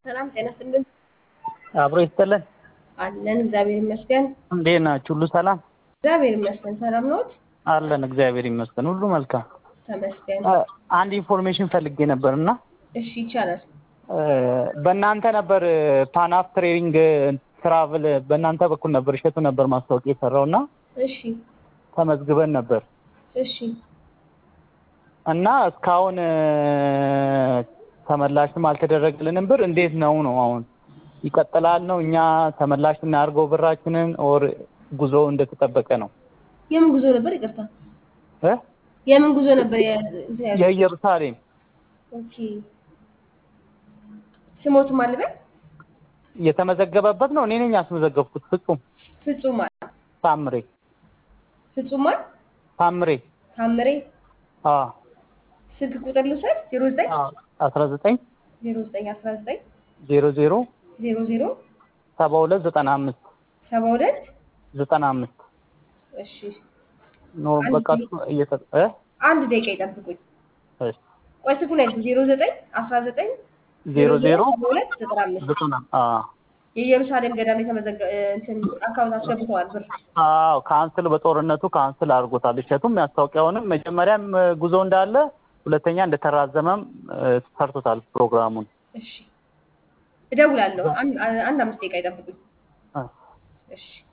ሰላም ጤና ይስጥልን። አብሮ ይስጥልን። አለን እግዚአብሔር ይመስገን። እንዴት ናችሁ? ሁሉ ሰላም እግዚአብሔር ይመስገን። ሰላም ነዎት? አለን። እግዚአብሔር ይመስገን፣ ሁሉ መልካም። ተመስገን። አንድ ኢንፎርሜሽን ፈልጌ ነበር እና እሺ ይቻላል። በእናንተ ነበር ፓናፍ ትሬኒንግ ትራቭል በእናንተ በኩል ነበር እሸቱ ነበር ማስታወቂያ የሰራው እና እሺ ተመዝግበን ነበር እሺ እና እስካሁን ተመላሽም አልተደረገልንም። ብር እንዴት ነው ነው አሁን ይቀጥላል ነው እኛ ተመላሽ እናድርገው ብራችንን ኦር ጉዞ እንደተጠበቀ ነው? የምን ጉዞ ነበር? ይቅርታ እ የምን ጉዞ ነበር? የ- የኢየሩሳሌም ኦኬ ስሞት ማልበል የተመዘገበበት ነው። እኔ ነኝ ያስመዘገብኩት። ፍጹም ፍጹም ማል ታምሬ ፍጹም ማል ታምሬ ታምሬ አ ስልክ ቁጥር ልውሰድ 09 አስራ ዘጠኝ 09 19 ዜሮ ዜሮ 00 ሰባ ሁለት ዘጠና አምስት 72 ዘጠና አምስት እሺ ኖ በቃ እሱ እየተ እ አንድ ደቂቃ ይጠብቁኝ። እሺ ቆይ ስልኩን ያዙ 09 19 ዜሮ ዜሮ 72 95 ዘጠና አ የኢየሩሳሌም ገዳም የተመዘገ እንትን አካውንት አስገብተዋል ብር አዎ ካንስል በጦርነቱ ካንስል አድርጎታል። እሸቱም ያስታወቂያውንም መጀመሪያም ጉዞ እንዳለ ሁለተኛ እንደተራዘመም ሰርቶታል ፕሮግራሙን። እሺ እደውላለሁ። አንድ አንድ አምስት ደቂቃ ይጠብቁኝ። አ እሺ